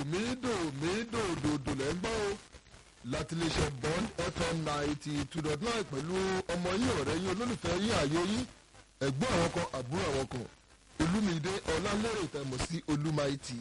mídò mídò dòdò lẹ́ ń gbọ́ o láti lè ṣe bond fm ninety two dot nine pẹ̀lú ọmọ yín ọ̀rẹ́ yín olólùfẹ́ yín àyè yín ẹ̀gbọ́n àwọn kan àbúrò àwọn kan olúmídé ọlálẹ́rẹ̀ ìtẹ̀mọ̀ sí olúmaìtì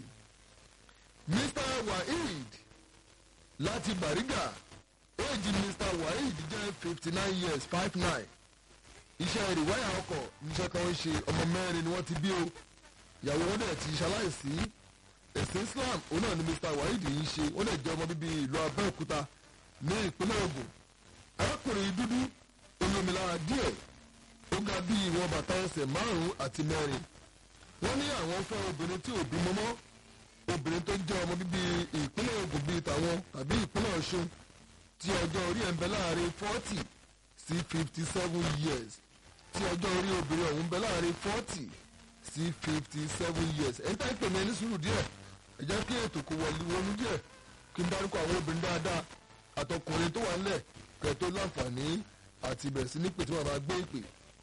mr waheed láti bàrígà éèjì mr waheed jẹ́ fifty nine years five nine iṣẹ́ ìrìwáyà ọkọ̀ níṣẹ́ tó ń ṣe ọmọ mẹ́rin ni wọ́n ti bí o ìyàwó wọn dẹ̀ ti ṣaláìsí ẹ̀sìn islam òun náà ni mr waheed ń ṣe wọ́n dẹ̀ jẹ́ ọmọ bíbí ìlú abẹ́òkúta ní ìpínlẹ̀ ogun arákùnrin dúdú olómìnira díẹ̀ ó ga bí ìwọ̀n bàtà ẹsẹ̀ márùn-ún àti mẹ́rin wọ́n ní àwọn fẹ́ obìnrin tí ò bímọ mọ́ obìnrin tó jẹ́ ọmọ bíbí ìpínlẹ̀ ogun bíi tàwọn tàbí ìpínlẹ̀ ọ̀ṣun tí ọjọ́ orí ẹ̀ ń bẹ láàrin forty sí fifty seven years tí ọjọ́ orí obìnrin ọ̀hún ń bẹ láàrin forty sí fifty seven years ẹ̀ ń tẹ́ pè mí ẹni sùúrù díẹ̀ ẹ jẹ́ kí ètò kò wọlé wọnú díẹ̀ kí n dárúkọ àwọn obìnrin dáadáa àtọkùnrin tó wà ńlẹ̀ kẹ̀ tó láǹfààní àti bẹ̀rẹ̀ sí ní pè tí wọ́n máa gbé ìpè.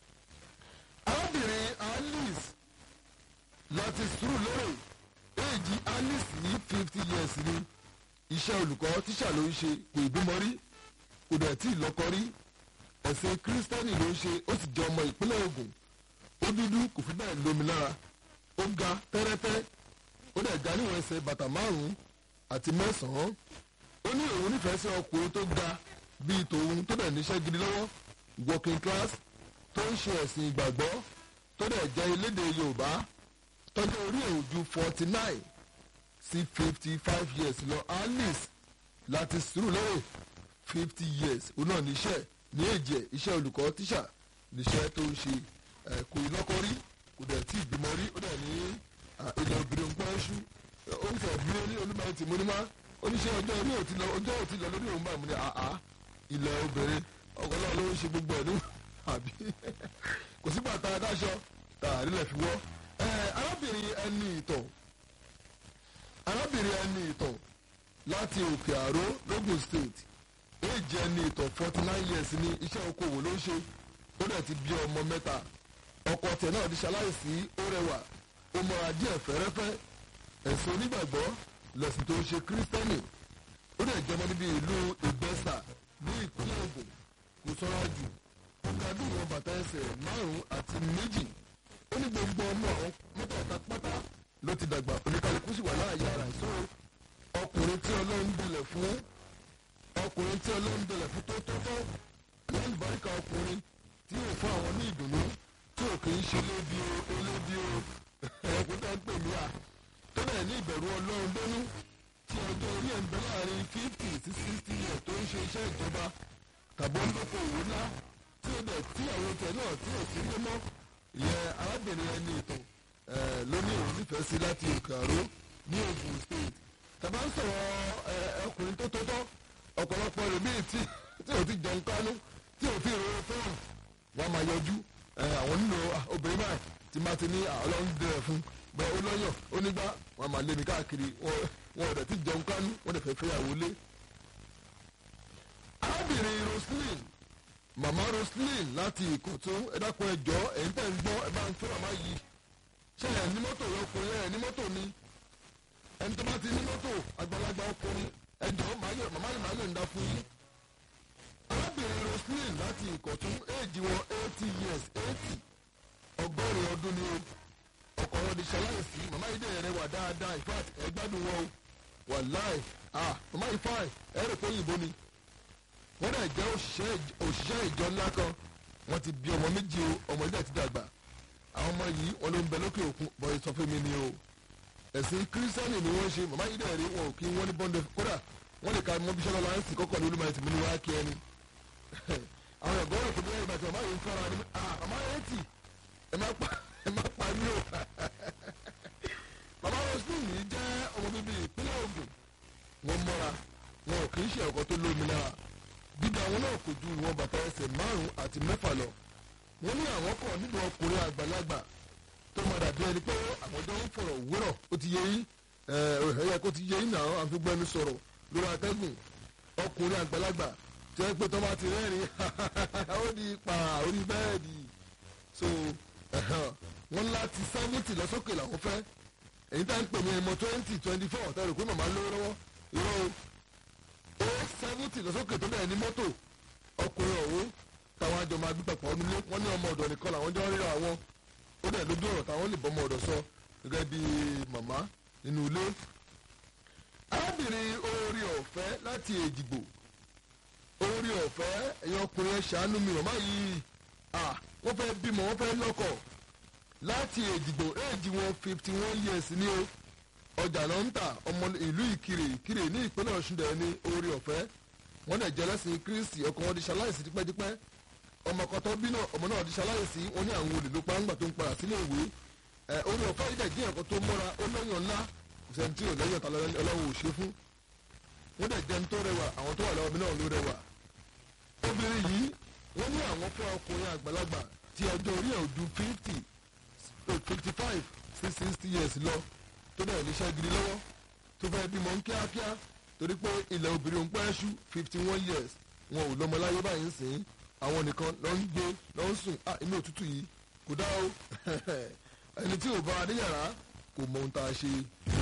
arábìnrin alice láti sùúrù lérè éèjì alice ní fifty years ni iṣẹ́ olùkọ́ tíṣà ló ń ṣe kò ìbímọ rí kò dẹ̀ tí ì lọ́kọ rí ẹ̀sìn kírísítẹ́nì ló ń ṣe ó sì jẹ́ ọmọ ìpínlẹ̀ ogun ó dúdú kò fi bẹ́ẹ̀ lómi lára ó ga tẹ́rẹ́tẹ́ ó dẹ̀ ga níwọ̀n ẹsẹ̀ bàtà márùn-ún àti mẹ́sàn-án ó ní òun nífẹ̀ẹ́ sí ọkùnrin tó ga bíi tòun tó dẹ̀ níṣẹ́ gidi lọ́wọ́ working class tó ń ṣe ẹ̀sìn ìgbàgbọ́ tó dẹ̀ jẹ́ elédè yorùbá tọ́jú orí ẹ̀ ò ju forty nine sí fifty five years lọ alice láti sùúrù lẹ́yìn fifty years òun náà níṣẹ́ ní èjì ẹ̀ iṣẹ́ olùkọ́ tíṣà níṣẹ́ tó ń ṣe ẹ̀ kò ì lọ́kọ rí kò dẹ̀ tí ì bímọ rí ó dẹ̀ ní ilẹ̀ obìnrin nǹkan ṣú ó ń sọ̀rọ̀ bí ní olúmọ̀ ẹ̀tì mo ní má oníṣẹ́ ọjọ́ orí òtí lọ ọjọ́ òtí lọ lórí òun bá mi ní àá ilẹ̀ obìnrin ọkọ̀ náà ló ń ṣe gbogbo ẹ̀ ní àbí kò sígbà tá a dáṣọ tá a rílẹ̀ fi wọ́ arábìnrin ẹni ìtàn arábìnrin ẹni ìtàn láti òkè àró logun state éèjì ẹni ìtàn forty nine years ní iṣẹ́ okòwò ló ń ṣe ó dẹ̀ ti bí ọmọ mẹ́ta ọkọ tẹ̀ náà di ṣaláìsí ó rẹwà ó mọra díẹ̀ fẹ́rẹ́fẹ́ ẹ̀sìn onígbàgbọ́ lẹ̀sìn tó ń ṣe kírísítẹ́nì ó dẹ̀ jẹmọ́ níbi ìlú ìgbẹ́sà ní ìpínlẹ̀ ogun kò sọ́ra jù ó ga bí ìwọ̀n bàtà ẹsẹ̀ márùn-ún àti méjì ó ní gbogbo ọmọ àwọn mẹ́tẹ̀ẹ̀ta pátá ló ti dàgbà oníkálukú sì wà láàyè ara ìṣó ọkùnrin tí ọlọ́run dẹlẹ̀ fún ọkùnrin tí ọlọ́run dẹlẹ̀ fún tó tó tó lẹ́yìn báríkà ọkùnrin tí yóò fún àwọn ní ìdùnnú tí ò kì í ṣe lébi o elébi o ẹ̀kú tó ń pè mí à tó bẹ̀ ní ìbẹ̀rù ọlọ́run lónú tí ọjọ́ orí ẹ̀ ń bẹ láàrin fifty sí sixty years tó ń ṣe iṣẹ́ ìjọba tàbí ó ń dókò òwò ńlá tí ó dẹ̀ tí àwọn tẹ̀ náà tí ò sí lé mọ́ ìyẹn arábìnrin ẹni ìtàn lóní òun nífẹ̀ẹ́ sí láti òkè àró ní ogun state tàbá ń sọ̀rọ̀ ọkùnrin tó tótọ́ ọ̀pọ̀lọpọ̀ rẹ̀ bíi tí tí ò ti jẹun kánú tí ò ti rò fóònù wọn máa yọjú àwọn nínú obìnrin báyìí tí máa ti ní ọlọ́run dẹrẹ̀ fún bẹ́ẹ̀ ó lọ́yọ̀ ó nígbà wọn máa lé mi káàkiri wọn ò dẹ̀ ti jẹun kánú wọn dẹ̀ fẹ́ fẹ́yàwó lé. arábìnrin roslyn màmá roslyn láti ìkọ̀tún ẹ̀dákun ẹ̀jọ́ ẹ̀yìn tẹ̀ ń gbọ́ ẹ̀ bá ń fẹ́ màmá yìí ṣe ẹ̀ ní mọ́tò ọkùnrin ẹ̀ ní mọ́tò ni ẹni tó bá ti ní mọ́tò àgbàlagbà ọkùnrin ẹ̀jọ́ màmá yìí máa yọ̀ ń dá fún yín. arábìnrin roslyn láti ìkọ̀tún éèjì wọn eighty years eighty ọgọ́rin ọdún ni o ọkọ̀ wọn di ṣaláìsí màmá yìí dẹ̀ rẹwà dáadáa in fact ẹ gbádùn wọn o wàláì ah màmá yìí fine ẹ rò pé òyìnbó ni wọ́n dẹ̀ jẹ́ òṣìṣẹ́ ìjọ ńlá kan wọ́n ti bí ọmọ méjì o ọmọ ilé ti dàgbà àwọn ọmọ yìí wọn ló ń bẹ lókè òkun bọ́yì sọ fún mi ni o ẹ̀sìn kírísítẹ́nì ni wọ́n ṣe màmá yìí dẹ̀ rí wọn ò kí wọ́n ní bọ́ndẹ̀ kódà wọ́n lè ka mọ́ bíṣẹ́ lọ́la ẹ̀sìn kọ́kọ́ ní olúmọ̀ ẹ̀sìn mi ní wàá kí ẹni àwọn ẹ̀gbọ́n rẹ̀ kò bí ẹ̀yìn bàtí màmá yìí ń fọ́ra ni màmá yẹn tì ẹ má pa ẹ má pa mí o màmá roslyn yìí jẹ́ ọmọ bíbí ìpínlẹ̀ ogun wọn mọ́ra wọn ò kì í ṣe ọkọ tó lómi lára dídá àwọn náà kò ju ìwọ̀n bàtà ẹsẹ̀ márùn-ún àti mẹ́fà lọ wọ́n ní àwọn kan nínú ọkùnrin àgbàlagbà tó máa dàbí ẹni pé àwọn jọ ń fọ̀rọ̀ wúrọ̀ ó ti yẹ yín ẹ̀yẹ kó ti yẹ yín náà àfigbẹ́nu sọ̀rọ̀ lórí atẹ́gùn ọkùnrin àgbàlagbà tí wọ́n pé tó bá ti rẹ́rìn ó di pa orí bẹ́ẹ̀dì so wọ́n láti sẹ́fúntì lọ́sọ́kè làwọn fẹ́ èyí tá ń pè ní ẹmọ twenty twenty four tẹ́ rò pé màmá lówó lọ́wọ́ irọ́ o ó seventy lọ́sọ́kè tó bẹ̀rẹ̀ ní mọ́tò ọkùnrin ọ̀hún táwọn àjọ máa gbé pàpọ̀ ọdún lé wọ́n ní ọmọ ọ̀dọ̀ nìkan làwọn jọ ń ríra àwọn ó dẹ̀ lójú ọ̀rọ̀ táwọn lè bọ́mọ ọ̀dọ̀ sọ gẹ́gẹ́ bí màmá nínú ilé. arábìnrin orí ọ̀fẹ́ láti èjìgbò orí ọ̀fẹ́ ẹ̀yin ọkùnrin ẹ̀ ṣàánú mi màmá yìí wọ́n fẹ́ bímọ wọ́n fẹ́ lọ́kọ láti èjìgbò éèjì wọn fifty one years ní o ọjà náà ń tà ọmọ ìlú ìkirè ìkirè ní ìpínlẹ̀ ọ̀ṣun dẹ̀ ní orí ọ̀fẹ́ wọ́n dẹ̀ jẹ́ lẹ́sìn kristi ọkọ wọn di ṣaláìsí tipẹ́tipẹ́ ọmọ kan tó bí náà ọmọ náà di ṣaláìsí wọn ní àwọn olè ló pa ńgbà tó ń padà sílé ìwé ẹ orí ọ̀fẹ́ yìí dẹ̀ jẹ́ ẹ̀kọ́ tó mọ́ra ó lọ́yàn ńlá ìṣẹ́ntì ò lẹ́yìn ọ̀tá ọlọ́run ò ṣe fún wọ́n dẹ̀ jẹun tó rẹwà àwọn tó wà lọ́wọ́ mi náà ló rẹwà obìnrin yìí wọ́n ní àwọn fún ọkùnrin àgbàlagbà tí ọjọ́ orí ẹ̀ ò ju fifty fifty five sí sixty years lọ tó dẹ̀ níṣẹ́ gidi lọ́wọ́ tó fẹ́ bímọ ń kíákíá torí pé ilẹ̀ obìnrin ń pẹ́ ṣú fifty one years wọn ò lọ́mọ láyé báyìí ń sìn àwọn nìkan lọ ń gbé lọ ń sùn ah inú òtútù yìí kò dá o ẹni tí ò bá a níyàrá kò mọ ohun tá a ṣe.